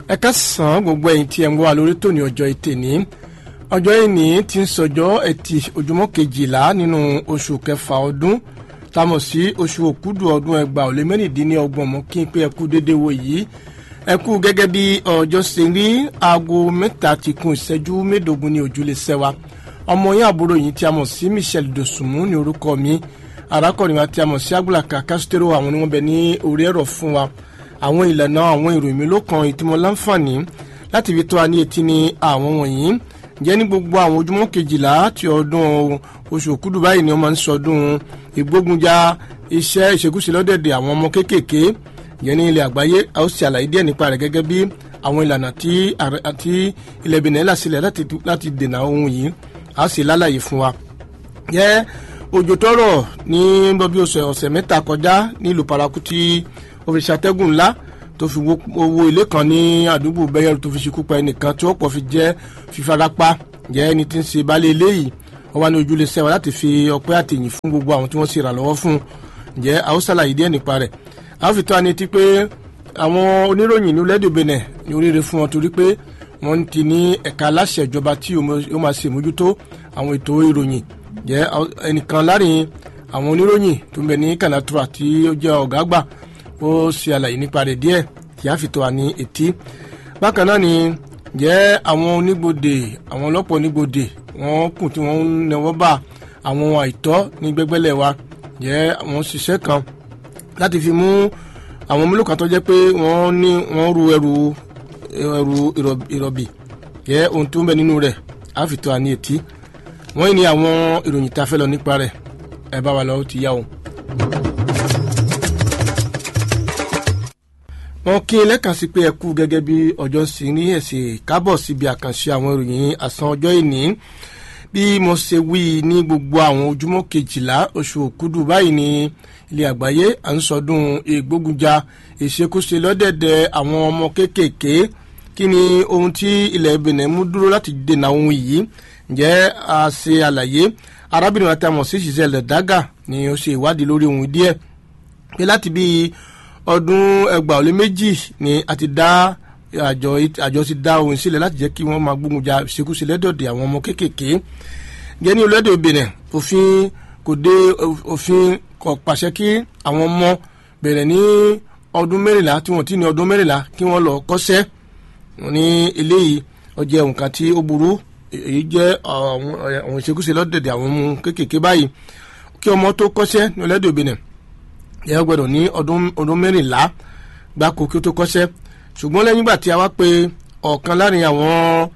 ẹ káàsán gbogbo ẹ̀yin tí ẹ ń wá lórí tòní ọjọ́ ètè ní ọjọ́ ìní tí ń sọjọ́ ẹtì ojúmọ́ kejìlá nínú oṣù kẹfà ọdún támọ̀ sí oṣù òkúdù ọdún ẹgbàá ò lé mẹ́rìndínlọ́gbọ̀n mọ́ kí n pé ẹkú dédé wo yìí ẹkú gẹ́gẹ́ bí ọjọ́ ṣe rí aago mẹ́ta ti kún ìṣẹ́jú mẹ́ẹ̀ẹ́dógún ní ojúlé sẹ́wà ọmọ yín àbúrò yìí tí a mọ̀ sí Michel Dosunmu ní orúkọ mi arákùnrin wa tí a mọ̀ sí Agbulaka Castro àwọn oníwọ̀n bẹ ní orí ẹ̀rọ fún wa àwọn ìlànà àwọn ìròyìn mi ló kan ìtìmọ̀ láǹfààní láti fi tó a ní etí ní àwọn wọ̀nyí jẹ́ ní gbogbo àwọn ojúmọ́ kejìlá ti ọdún oṣù òkúdù báyìí ni wọ́n máa ń sọdún ìgbógunjà iṣẹ́ ìṣekúṣe lọ́dẹ̀dẹ̀ àwọn ọmọ kéékèèké jẹ́ ní ilẹ̀ àgbáyé a ó ṣe àlàyé díẹ̀ nípa rẹ̀ gẹ́gẹ́ bí àwọn ìlànà tí ilẹ̀ Benin là sílẹ̀ láti dènà ohun yìí a ṣe lálàyé fún wa. jẹ́ òjò tọrọ ní bọ́bí ọ̀sẹ̀ mẹ́ta kọjá nílùú paraku tí ó fi ṣàtẹ́gùn ńlá tó fi owó ilé kan ní àdúgbò bẹ́yẹ̀rù tó fi ṣekú pa ẹnìkan tí ó pọ̀ fi jẹ́ fífarapa jẹ́ ẹni tí ń ṣe baálé ilé yìí wọ́n wá ní ojúlé sẹ́wà láti fi ọpẹ́ àtẹ̀yìn fún gbogbo àwọn tí wọ́n ṣe ìrànlọ́wọ́ fún jẹ́ àwòsàlàyé díẹ̀ nípa rẹ̀ àwọn fi tó àní ti pé àwọn oníròyìn ní lẹ́dọ̀ Benin ní oríire fún wọn torí pé wọ́n ti ní ẹ̀ka aláṣẹ ìjọba tí ó máa ṣe mójútó àwọn ètò ìròyìn jẹ́ ẹnìkan láàrin àwọn oníròyìn tó ń bẹ ní Kanatura tí ó jẹ́ ọ̀gá àgbà ó ṣe àlàyé nípa rẹ̀ díẹ̀ tí a fi tó wa ní etí bákan náà ni jẹ́ àwọn onígbòde àwọn ọlọ́pàá onígbòde wọ́n kù tí wọ́n ń nẹwọ́ bá àwọn àìtọ́ ní gbẹ́gbẹ́lẹ̀ wa jẹ́ àwọn ṣiṣẹ́ kan láti fi mú àwọn mélòó kan tó jẹ́ pé wọ́n ní wọ́n ru ẹrù ẹrù ìrọ̀bì jẹ́ ohun tó ń bẹ nínú rẹ̀ a fi tó wa ní etí wọ́n ní àwọn ìròyìn tá a fẹ́ lọ nípa rẹ̀ ẹ bá wa lọ ó ti yá o. wọn kí n lẹ́kàn sí pé ẹ kú gẹ́gẹ́ bí ọjọ́ sí ní ẹ̀sìn kábọ̀ síbi àkànṣe àwọn ìròyìn àsán ọjọ́ ìní bí mo ṣe wí ní gbogbo àwọn ojúmọ́ kejìlá oṣù òkúdù báyìí ní ilé àgbáyé à ń sọdún ìgbógunjà ìṣekúṣe lọ́dẹ̀dẹ̀ àwọn ọmọ kéékèèké kí ni ohun tí ilẹ̀ Benin mú dúró láti dènà ohun yìí ǹjẹ́ a ṣe àlàyé arábìnrin àti àmọ̀ sí Giselle Daga ni ó ṣe ìwádìí lórí ohun díẹ̀ pé láti bíi ọdún ẹgbàá ó lé méjì ni a ti dá àjọ àjọ ti dá ohun sílẹ̀ láti jẹ́ kí wọ́n máa gbógun ja ìṣekúṣe lẹ́dọ̀dẹ̀ àwọn ọmọ kéékèèké gẹ́ ní olódò Benin òfin kò dé òfin kò pàṣẹ kí àwọn ọmọ bẹ̀rẹ̀ ní ọdún mẹ́rìnlá tí wọ́n ti ní ọdún mẹ́rìnlá kí wọ́n lọ kọ́ṣẹ́ ní eléyìí ó jẹ́ nǹkan tí ó burú èyí jẹ́ àwọn ìṣekúṣe lọ́dẹ̀dẹ̀ àwọn ọmọ kéékèèké báyìí kí ọmọ tó kọ́ṣẹ́ ní olódò Benin yẹn gbọ́dọ̀ ní ọdún mẹ́rìnlá gbáko kí ó tó kọ́ṣẹ́ ṣùgbọ́n lẹ́yìn ìgbà tí a wá pé ọ̀kan láàrin àwọn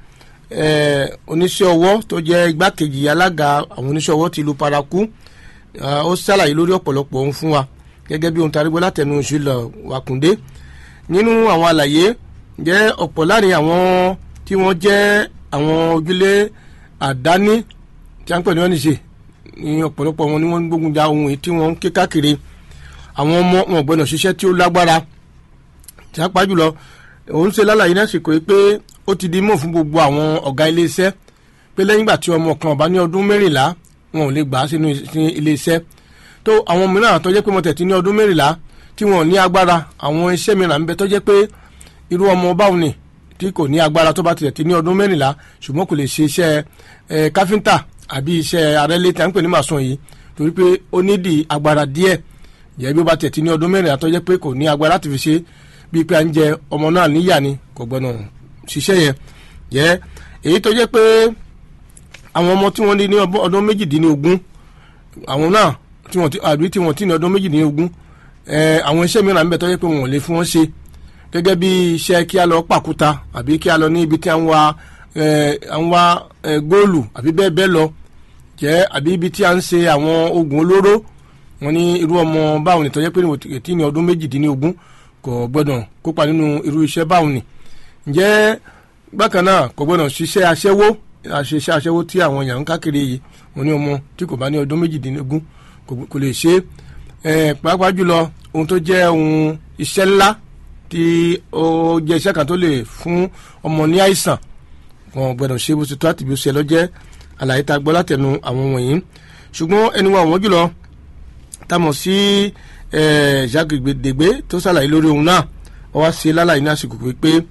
oníṣẹ́ ọwọ́ tó jẹ́ igbákejì alága àwọn oníṣẹ́ ọwọ́ ti ìlú paraku ó ṣàlàyé lórí ọ̀pọ̀lọpọ̀ ohun fún wa gẹ́gẹ́ bí ohun tarígbó látẹnu ìṣúlọ̀ wàkúndé nínú àwọn àlàyé jẹ́ ọ̀pọ̀ láàrin àwọn tí wọ́n jẹ́ àwọn ojúlé àdáni tí a ń pè ní ọ́nìṣe ní ọ̀pọ̀lọpọ̀ wọn ni wọ́n ń gbógun ja ohun èyí tí wọ́n ń ké káàkiri àwọn ọmọ wọn gbọ́dọ̀ ṣiṣẹ́ tí ó lágbára tí a pa jùlọ òun ṣe lálàyé lásìkò yìí pé ó ti di mọ̀ fún gbogbo àwọn ọ̀gá iléeṣẹ́ pé lẹ́yìn ìgbà tí ọmọ kan ọba ní ọdún mẹ́rìnlá wọn ò lè gbà á sínú iléeṣẹ́ tó àwọn mìíràn tó jẹ́ pé mo tẹ̀tí ní ọdún mẹ́rìnlá tí wọn ò ní agbára àwọn iṣẹ́ mìíràn ń bẹ tó jẹ́ pé irú ọmọ báwọn ni tí kò ní agbára tó bá tẹ̀tí ní ọdún mẹ́rìnlá ṣùgbọ́n kò lè ṣe iṣẹ́ káfíńtà àbí iṣẹ́ arẹ́lé tí a ń pè ní màsùn yìí torí pé ó nídìí agbára díẹ̀ jẹ́ bí ó bá tẹ̀tí ní ọdún mẹ́rin àtọ́jẹ́ pé kò ní agbára láti fi ṣe bíi pé à ń jẹ ọmọ náà níyà ni kò gbọ́nà ṣiṣẹ́ yẹn jẹ́ èyí tó jẹ́ pé àwọn ọmọ tí wọ́n ní ní ọdún méjìdínlógún àwọn náà tí wọ́n ti àbí tí wọ́n ti ní ọdún méjìdínlógún àwọn iṣẹ́ mìíràn ń bẹ tó jẹ́ pé wọ́n ò lè fún wọn ṣe gẹ́gẹ́ bí iṣẹ́ kí a lọ pàkúta àbí kí a lọ ní ibi tí à ń wa à ń wa góòlù àbí bẹ́ẹ̀ bẹ́ẹ̀ lọ jẹ́ àbí ibi tí à ń ṣe àwọn oògùn olóró wọ́n ní irú ọmọ báwọn ni tó jẹ́ pé tí ní ọdún méjìdínlógún kò gbọ́dọ̀ kópa nínú irú iṣẹ́ báwọn ni ǹjẹ́ bákan náà kò gbọ́dọ̀ ṣiṣẹ́ aṣẹ́wó àṣeṣẹ́ aṣẹ́wó tí àwọn èèyàn ń káàkiri yìí wọ́n ní ọmọ tí kò bá ní ọdún méjìdínlógún kò lè ṣe é pàápàá jùlọ ohun tó jẹ́ ohun iṣẹ́ ńlá tí ó jẹ́ iṣẹ́ kan tó lè fún ọmọ ní àìsàn wọn gbọ́dọ̀ ṣe bó ti tó àti bí ó ṣe lọ́jẹ́ àlàyé tá a gbọ́ látẹnu àwọn wọ̀nyí ṣùgbọ́n ẹni wọn àwọn jùlọ tamọ̀ sí Jacques Dègbé tó ṣàlàyé lórí ohun náà wọ́n wá sí lálàyé ní àsìkò pé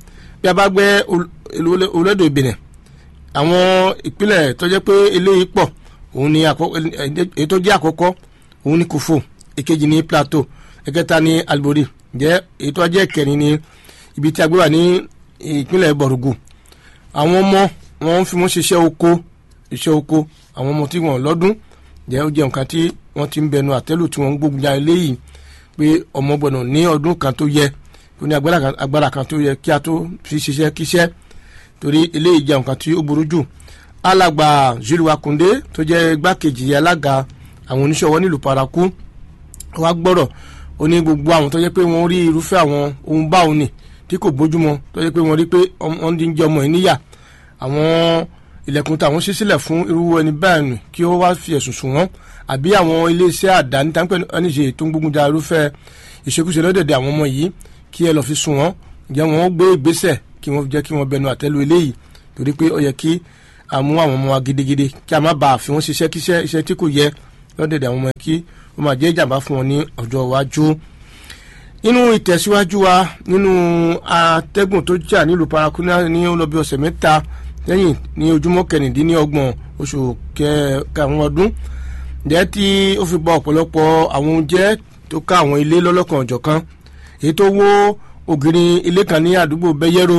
bí a bá gbé olódò Benin àwọn ìpínlẹ̀ tó jẹ́ pé eléyìí pọ̀ òun ni èyí tó jẹ́ àkọ́kọ́ òun ni Kúfò èkejì ní Plateau ẹ̀kẹta ní Alibori jẹ́ èyí tó jẹ́ kẹrin ní ibi tí a gbé wà ní ìpínlẹ̀ Bọ̀rùgù àwọn ọmọ wọn fi wọn ṣiṣẹ́ oko iṣẹ́ oko àwọn ọmọ tí wọn lọ́dún jẹ́ ó jẹ́ nǹkan tí wọ́n ti ń bẹnu àtẹ́lù tí wọ́n ń gbógun já eléyìí pé ọmọ gbọ́dọ̀ ní ọdún kan tó yẹ ó ní agbára kan tó yẹ kí a tó fi ṣiṣẹ́ kíṣẹ́ torí eléyìí jẹ́ nǹkan tí ó burú jù alàgbà Jules Wakunde tó jẹ́ igbákejì alága àwọn oníṣòwò nílùú Paraku wá gbọ́rọ̀ ó ní gbogbo àwọn tó jẹ́ pé wọ́n rí irúfẹ́ àwọn ohun báwọn ni tí kò bójúmọ́ tó jẹ́ pé wọ́n rí pé wọ́n ń jẹ́ ọmọ yìí níyà àwọn ilẹ̀kùn táwọn ṣí sílẹ̀ fún irú ẹni báyìí nù kí ó wá fi ẹ̀sùn sùn wọ́n àbí àwọn iléeṣẹ́ àdáni táǹpẹ́ ẹnìṣe tó ń gbógun ja irúfẹ́ ìṣekúṣe lọ́dẹ̀dẹ̀ àwọn ọmọ yìí kí ẹ lọ́ọ́ fi sùn wọ́n jẹ́ wọ́n gbé ìgbésẹ̀ kí wọ́n jẹ́ kí wọ́n bẹnu àtẹ́lu eléyìí torí pé ó yẹ kí a mú àwọn ọmọ wa gidigidi kí a má bàa fi wọ́n ṣiṣẹ́ kíṣẹ́ iṣẹ́ tí kò yẹ lọ́dẹ̀dẹ̀ àwọn ọmọ yẹn kí ó máa jẹ́ ìjàmbá fún wọn ní ọjọ́ iwájú nínú ìtẹ̀síwájú wa nínú atẹ́gùn tó jà nílùú Paraku ní ó lọ bí ọ̀sẹ̀ mẹ́ta lẹ́yìn ní ojúmọ́ kẹrìndínlọ́gbọ̀n oṣù karùn-ún ọdún jẹ́ tí ó fi bọ́ ọ̀pọ̀lọpọ̀ àwọn oúnjẹ tó ká àwọn ilé lọ́lọ́kan ọ̀jọ̀kan èyí tó wó ògiri ilé kan ní àdúgbò bẹ́yẹ́rò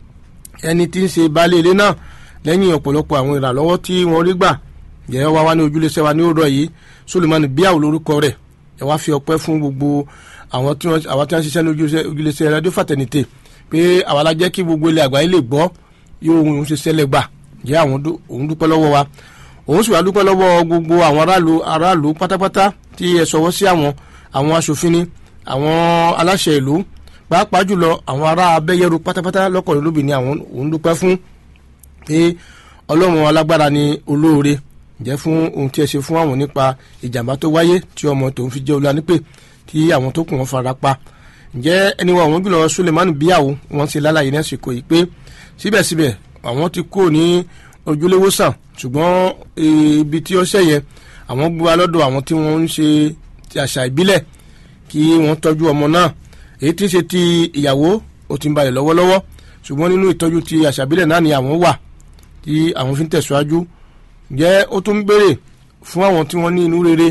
ẹni tí ń ṣe baálé ilé náà lẹ́yìn ọ̀pọ̀lọpọ̀ àwọn ìrànlọ́wọ́ tí wọ́n rí gbà jẹ́ wá wá ní ojúlẹ̀ṣẹ́ wa ní òrọ̀ yìí Sulemani Biawu lórúkọ rẹ̀ ẹ wá fi ọpẹ́ fún gbogbo àwọn tí wọ́n ṣiṣẹ́ ní ojúlẹ̀ṣẹ́ Radio Fraternité pé àwa la jẹ́ kí gbogbo ilẹ̀ àgbáyé lè gbọ́ yóò òun ṣe ṣẹlẹ̀ gbà jẹ́ àwọn òun dúpẹ́ lọ́wọ́ wa òun sì wá dúpẹ́ lọ́wọ́ gbogbo àwọn aráàlú aráàlú pátápátá tí ẹ sọwọ́ sí àwọn àwọn aṣòfin ni àwọn aláṣẹ ìlú pàápàá jùlọ àwọn ará abẹ́yẹrù pátápátá lọ́kọ̀ọ́lẹ́ lóbì ni àwọn òun dúpẹ́ fún pé ọlọ́run alágbára ni olóore jẹ́ fún ohun tí ẹ ṣe fún àwọn nípa ìjàmbá tó wáyé tí ọmọ tòun fi jẹ́ olùanípè tí àwọn tó kù wọn fara pa ǹjẹ́ ẹni wọn àwọn jùlọ Sulemani Biawu wọn ti lálàyé ní àsìkò yìí pé síbẹ̀síbẹ̀ àwọn ti kó ní ojúlówó sàn ṣùgbọ́n ibi tí ó ṣẹ̀yẹ àwọn gbé wa lọ́dọ̀ àwọn tí wọ́n ń ṣe àṣà ìbílẹ̀ kí wọ́n tọ́jú ọmọ náà èyí tí ń ṣe ti ìyàwó ó ti ń balẹ̀ lọ́wọ́lọ́wọ́ ṣùgbọ́n nínú ìtọ́jú ti àṣà ìbílẹ̀ náà ni àwọn wà tí àwọn fi ń tẹ̀síwájú jẹ́ ó tún béèrè fún àwọn tí wọ́n ní inú rere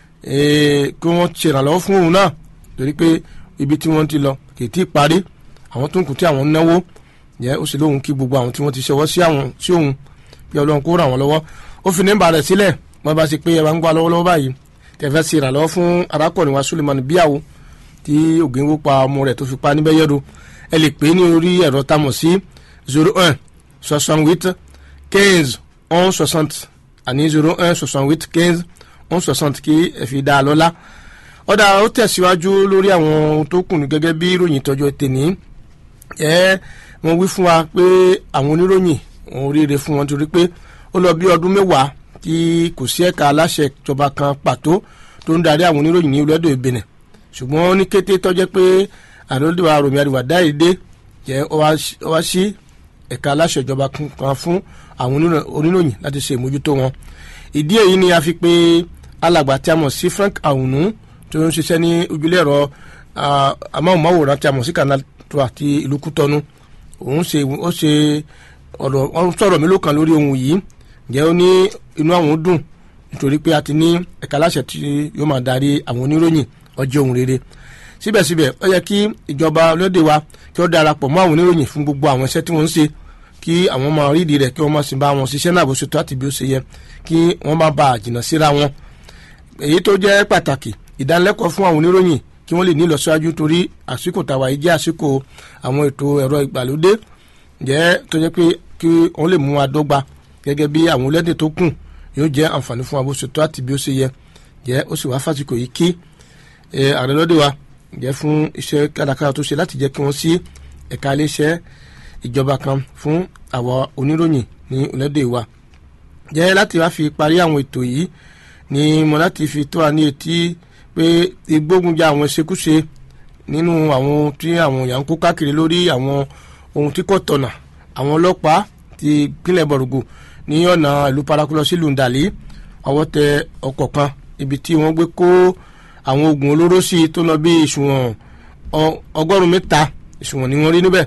kí wọ́n ṣèrànlọ́wọ́ fún òun náà torí pé ibi tí wọ́n ti lọ kì í tí ì parí àwọn tó ń kù tí àwọn ń náwó jẹ́ ó sì lóhun kí gbogbo àwọn tí wọ́n ti ṣọwọ́ sí àwọn sí òun bí ọlọ́run kó ràn wọ́n lọ́wọ́ ó fi nẹ́mbà rẹ̀ sílẹ̀ wọ́n bá ṣe pé ẹ bá ń gbà lọ́wọ́lọ́wọ́ báyìí tẹ̀fẹ́ sí ìrànlọ́wọ́ fún arákùnrin wa Sulemani Biawu tí ògìnwó pa ọmọ rẹ̀ tó fi pa níbẹ̀ yẹ́rù ẹ lè pè é ní orí ẹ̀rọ tamọ̀ sí zero un soixante huit quinze onze soixante àní zero un soixante huit quinze onze soixante kí ẹ fi dá a lọ́lá ọ̀dà ó tẹ̀síwájú lórí àwọn ohun tó kù ní gẹ́gẹ́ bí ìròyìn tọjọ́ tèní ẹ wọ́n wí fún wa pé àwọn oníròyìn wọn oríire fún wọn torí pé ó lọ bí ọdún mẹ́wàá tí kò sí ẹ̀ka aláṣẹ ìjọba kan pàtó tó ń darí àwọn oníròyìn ní olódò Benin ṣùgbọ́n ní kété tọ́jẹ́ pé àdóńdìwà Rọ̀mí Àdìwà dáìdé jẹ́ ó wá sí ẹ̀ka aláṣẹ ìjọba kan fún àwọn oníròyìn láti ṣe ìmójútó wọn ìdí èyí ni a fi pé alàgbà tí a mọ̀ sí Frank Ahunu tó ń ṣiṣẹ́ ní ojúlé ẹ̀rọ amóhùnmáwòrán tí a mọ̀ sí Canal Trois ti ìlú Kútọ́nù òun ṣe ó ṣe ọ̀rọ̀ ọ̀rọ̀ sọ̀rọ̀ mi ló kàn lórí ohun yìí ǹjẹ́ ó ní inú àwọn dùn nítorí pé a ti ní ẹ̀ka aláṣẹ tí yóò máa darí àwọn oníròyìn ọjọ́ ohun rere síbẹ̀síbẹ̀ ó yẹ kí ìjọba lóde wa kí ó darapọ̀ mọ́ àwọn oníròyìn fún gbogbo àwọn iṣẹ́ tí wọ́n ń ṣe kí àwọn máa rídìí rẹ̀ kí wọ́n máa sì bá wọn ṣiṣẹ́ náà bó ṣe tó àti bí ó ṣe yẹ kí wọ́n má bàa jìnnà síra wọn. èyí tó jẹ́ pàtàkì ìdánilẹ́kọ̀ọ́ fún àwọn oníròyìn kí wọ́n lè ní ìlọsíwájú torí àsìkò tàwa yìí jẹ́ àsìkò àwọn ètò ẹ̀rọ ìgbàlódé jẹ́ tó jẹ́ pé kí wọ́n lè mú wa dọ́gba gẹ́gẹ́ bí àwọn orílẹ̀-èdè tó kù yóò jẹ́ àǹfààní fún wa bó ṣe tó àti bí ó ṣe yẹ jẹ́ ó sì wá fásitì yìí kí ààrẹ lọ́dẹ wa jẹ́ fún iṣẹ́ kádàkádà tó ṣe láti jẹ́ kí wọ́n sí ẹ̀ka iléeṣẹ́ ìjọba kan fún àwa oníròyìn ní orílẹ̀-èdè wa jẹ́ láti wá fi parí àwọn ètò yìí ni mo láti fi tó wa ní etí pé ìgbógunjà àwọn ìṣekúṣe nínú àwọn tí àwọn èèyàn ń kó káàkiri lórí àwọn ohun tí kò tọ̀nà àwọn ọlọ́pàá ti ìpínlẹ̀ bọ̀rùgù ní ọ̀nà ìlú paraku lọ sílùú ndàlí ọwọ́ tẹ ọkọ̀ kan ibi tí wọ́n gbé kó àwọn oògùn olóró sí tó lọ bí ìṣùwọ̀n ọgọ́rùn-ún mẹ́ta ìṣùwọ̀n ni wọ́n rí níbẹ̀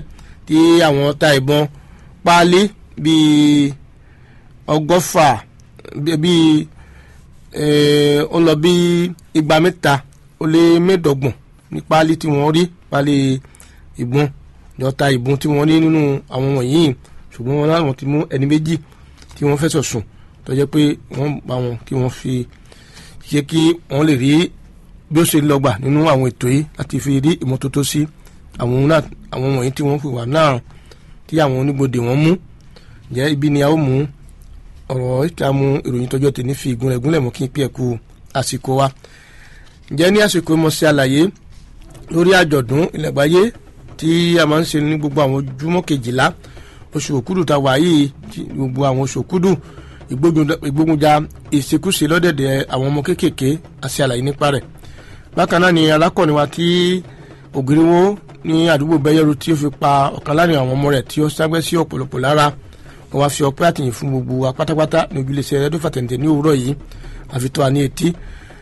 tí àwọn ta ìbọn páálí bíi ọgọ́fà bíi ó lọ bíi igba mẹ́ta ó lé mẹ́ẹ̀ẹ́dọ́gbọ̀n ní páálí tí wọ́n rí páálí ìbọn yọta ìbọn tí wọ́n rí nínú àwọn wọ̀nyí ṣùgbọ́n wọn láwọn ti mú ẹni méjì tí wọ́n fẹ̀sọ̀ sùn tó jẹ́ pé wọ́n bá wọn kí wọ́n fi ṣe kí wọ́n lè rí bí ó ṣe lọ́gbà nínú àwọn ètò yìí láti fi rí ìmọ́tótó sí àwọn náà àwọn wọ̀nyí tí wọ́n fi wà náà tí àwọn oníbodè wọn mú jẹ́ ibi ni a ó mú ọ̀rọ̀ ìtààmú ìròyìn tọjọ́ tèmi fi ìgúnlẹ̀ gúnlẹ̀ mú kí n pè é kú àsìkò wa ǹjẹ́ ní àsìkò mo ṣe àlàyé lórí àjọ̀dún ilẹ̀gbáyé tí a máa ń ṣe ní gbogbo àwọn ojúmọ́ kejìlá oṣù òkúdù tá a wà yìí gbogbo àwọn oṣù òkúdù ìgbógunjà ìṣekúṣe lọ́dẹ̀dẹ̀ àwọn ọmọ kéékèèké àti àlàyé nípa rẹ̀ bákan náà ni alákọ̀ọ́ni wa tí ògiriwo ní àdúgbò bẹ́yẹ̀rù tí ó fi pa ọ̀kan láàrin àwọn ọmọ rẹ̀ tí ó ságbẹ́ sí ọ̀pọ̀lọpọ̀ lára wọ́n wá fi ọpẹ́ àtìyìn fún gbogbo wa pátápátá ní ojúlẹ̀sẹ̀ rẹ́díò fàtẹ̀ǹtẹ̀ ní òwúrọ̀ yìí àfi tó a ní etí